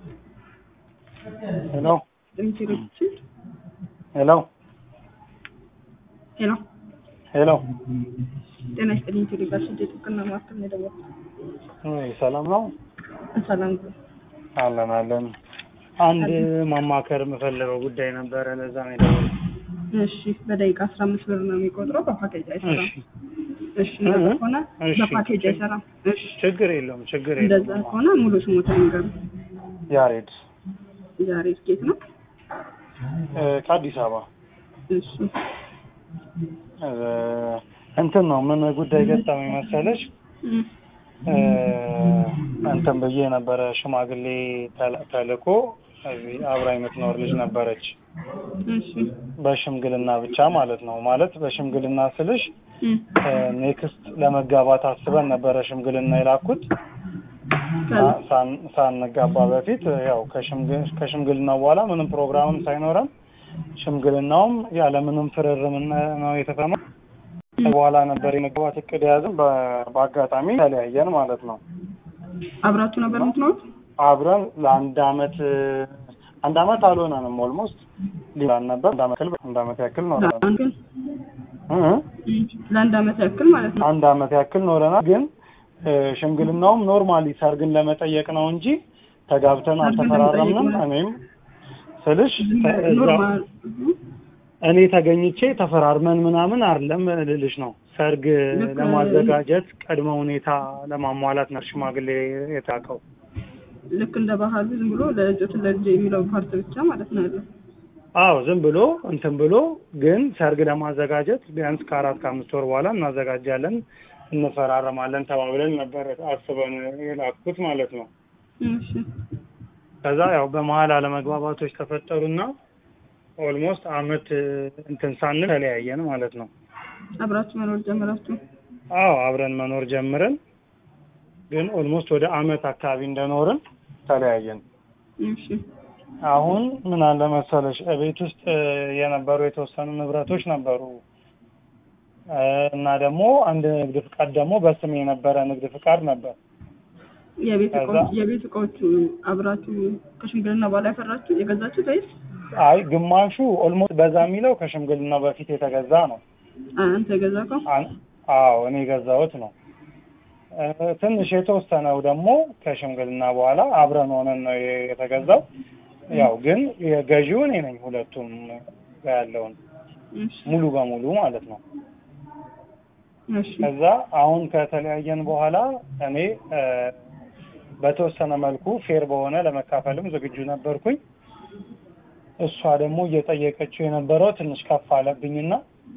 ሄሎ ኢንቴሪዮችን ሄሎ ሄሎ ሄሎ ጤና ይስጥልኝ። ኢንቴሊጋሽን ጥብቅና ማዕከል ነው የደወልኩት። ወይ ሰላም ነው? ሰላም አለን አለን። አንድ ማማከር የምፈልገው ጉዳይ ነበረ፣ ለዛ ነው የደወልኩት። እሺ፣ በደቂቃ አስራ አምስት ብር ነው የሚቆጥረው። በፓኬጅ አይሰራም። እሺ እሺ፣ እንደዛ እህ፣ ከሆነ እሺ። በፓኬጅ አይሰራም። እሺ፣ ችግር የለውም ችግር እንደዛ የለውም። ከሆነ ሙሉ ስሞታ ንገሩ። ያሬድ ዛሬ ስኬት ነው። እ፣ ከአዲስ አበባ እሺ፣ እ፣ እንትን ነው ምን ጉዳይ ገጠመኝ መሰለሽ? እም፣ እ፣ እንትን ብዬ ነበረ ሽማግሌ ተል- ተልኮ እዚህ አብራ የምትኖር ልጅ ነበረች። እሺ፣ በሽምግልና ብቻ ማለት ነው። ማለት በሽምግልና ስልሽ እም፣ ኔክስት ለመጋባት አስበን ነበረ ሽምግልና የላኩት ሳ- ሳን- ሳንጋባ በፊት ያው ከሽምግ- ከሽምግልናው በኋላ ምንም ፕሮግራምም ሳይኖረን ሽምግልናውም ያለምንም ፍርርም ነው የተፈማ በኋላ ነበር የመጋባት እቅድ የያዝን። በ- በአጋጣሚ ተለያየን ማለት ነው። አብራችሁ ነበር የምትኖሩት? አብረን ለአንድ አመት አንድ አመት አልሆነንም። ኦልሞስት ሊላን ነበር አንድ አመት ያክል አንድ አመት ያክል ኖረናል። ለአንድ ግን እ እ እም፣ ለአንድ አመት ያክል ማለት ነው። አንድ አመት ያክል ኖረናል። ግን እ፣ ሽምግልናውም ኖርማሊ ሰርግን ለመጠየቅ ነው እንጂ ተጋብተን ሰርግን አልተፈራረምንም። ለመጠየቅ ነው። እኔም ስልሽ ተ- እዛ ኖርማል እም፣ እኔ ተገኝቼ ተፈራርመን ምናምን አይደለም ልልሽ ነው። ሰርግ ልክ- ለማዘጋጀት ቅድመ ሁኔታ ለማሟላት ነው ሽማግሌ የታቀው። ልክ እንደ ባህሉ ዝም ብሎ ለእጆት ለልጅ የሚለው ፓርት ብቻ ማለት ነው ያለው። አዎ ዝም ብሎ እንትን ብሎ ግን ሰርግ ለማዘጋጀት ቢያንስ ከአራት ከአምስት ወር በኋላ እናዘጋጃለን፣ እንፈራረማለን ተባብለን ነበር አስበን የላኩት ማለት ነው። እሺ፣ ከዛ ያው በመሀል አለመግባባቶች ተፈጠሩና ኦልሞስት አመት እንትን ሳንል ተለያየን ማለት ነው። አብራችሁ መኖር ጀመራችሁ? አዎ አብረን መኖር ጀምረን ግን ኦልሞስት ወደ አመት አካባቢ እንደኖርን ተለያየን። እሺ፣ አሁን ምን አለ መሰለሽ እቤት ውስጥ እ፣ የነበሩ የተወሰኑ ንብረቶች ነበሩ እ፣ እና ደግሞ አንድ ንግድ ፍቃድ ደግሞ በስሜ የነበረ ንግድ ፍቃድ ነበር። የቤት ከዛ- እቃዎች የቤት እቃዎቹ አብራችሁ ከሽምግልና በኋላ ያፈራችሁ የገዛችሁት ወይስ አይ ግማሹ ኦልሞስት በዛ የሚለው ከሽምግልናው በፊት የተገዛ ነው። አንተ የገዛከው? አን- አዎ እኔ የገዛሁት ነው። እ፣ ትንሽ የተወሰነው ደግሞ ከሽምግልና በኋላ አብረን ሆነን ነው የ- የተገዛው። ያው ግን የገዢው እኔ ነኝ ሁለቱም ጋር ያለውን እሺ፣ ሙሉ በሙሉ ማለት ነው። እሺ፣ ከዛ አሁን ከተለያየን በኋላ እኔ እ፣ በተወሰነ መልኩ ፌር በሆነ ለመካፈልም ዝግጁ ነበርኩኝ። እሷ ደግሞ እየጠየቀችው የነበረው ትንሽ ከፍ አለብኝና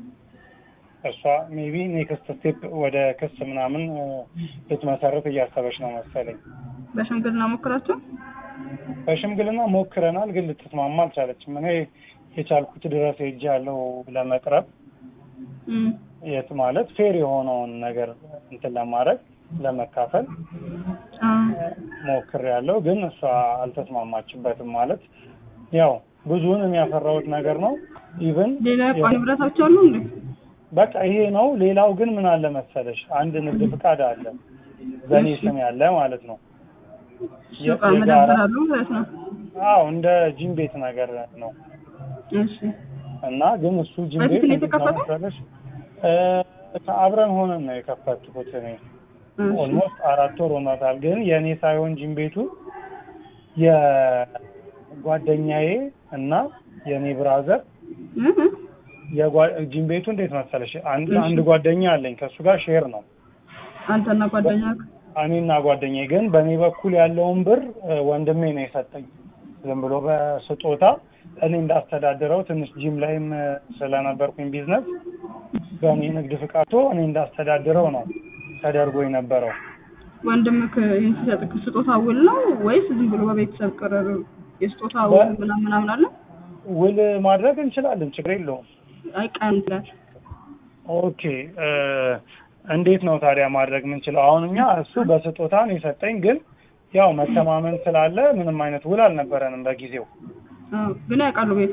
እሷ ሜቢ ኔክስት ስቴፕ ወደ ክስ ምናምን እ፣ ልትመሰርት እያሰበች ነው መሰለኝ። በሽምግልና ሞክራችሁ? በሽምግልና ሞክረናል፣ ግን ልትስማማ አልቻለችም። እኔ የቻልኩት ድረስ ሄጄ ያለው ለመቅረብ እም፣ የት ማለት ፌር የሆነውን ነገር እንትን ለማድረግ ለመካፈል አ፣ ሞክር ያለው ግን እሷ አልተስማማችበትም። ማለት ያው ብዙውን የሚያፈራሁት ነገር ነው። ኢቭን ሌላ ዕቃ ንብረታችሁ አሉ እንዴ? በቃ ይሄ ነው። ሌላው ግን ምን አለ መሰለሽ አንድ ንግድ ፍቃድ አለ በእኔ ስም ያለ ማለት ነው። ሱቅ የጋራ- መደብር አሉ ማለት ነው። አዎ እንደ ጂም ቤት ነገር ነው እሺ፣ እና ግን እሱ ጂም በፊት ቤት ነው እንዴት ነው የተከፈተው? መሰለሽ እ፣ አብረን ሆነን ነው የከፈትኩት እኔ እሺ፣ ኦልሞስት አራት ወር ሆኗታል። ግን የእኔ ሳይሆን ጂም ቤቱ የጓደኛዬ እና የእኔ ብራዘር እህ፣ የጓ- ጂም ቤቱ እንዴት መሰለሽ አንድ እሺ። አንድ ጓደኛ አለኝ ከእሱ ጋር ሼር ነው አንተና ጓደኛ እኔና ጓደኛዬ ግን በእኔ በኩል ያለውን ብር እ፣ ወንድሜ ነው የሰጠኝ ዝም ብሎ በስጦታ እኔ እንዳስተዳድረው ትንሽ ጂም ላይም እ፣ ስለነበርኩኝ ቢዝነስ በእኔ ንግድ ፍቃቶ እኔ እንዳስተዳድረው ነው ተደርጎ የነበረው ወንድምክ ይህን ሲሰጥክ ስጦታ ውል ነው ወይስ ዝም ብሎ በቤተሰብ ቅርር የስጦታ ውል ምናምን ምናምን አለ? ውል ማድረግ እንችላለን ችግር የለውም አይ ቀን ይላል። ኦኬ እ፣ እንዴት ነው ታዲያ ማድረግ የምንችለው? አሁን እኛ እሱ በስጦታ ነው የሰጠኝ፣ ግን ያው መተማመን ስላለ ምንም አይነት ውል አልነበረንም በጊዜው። አዎ፣ ግን ያውቃሉ ቤተሰብ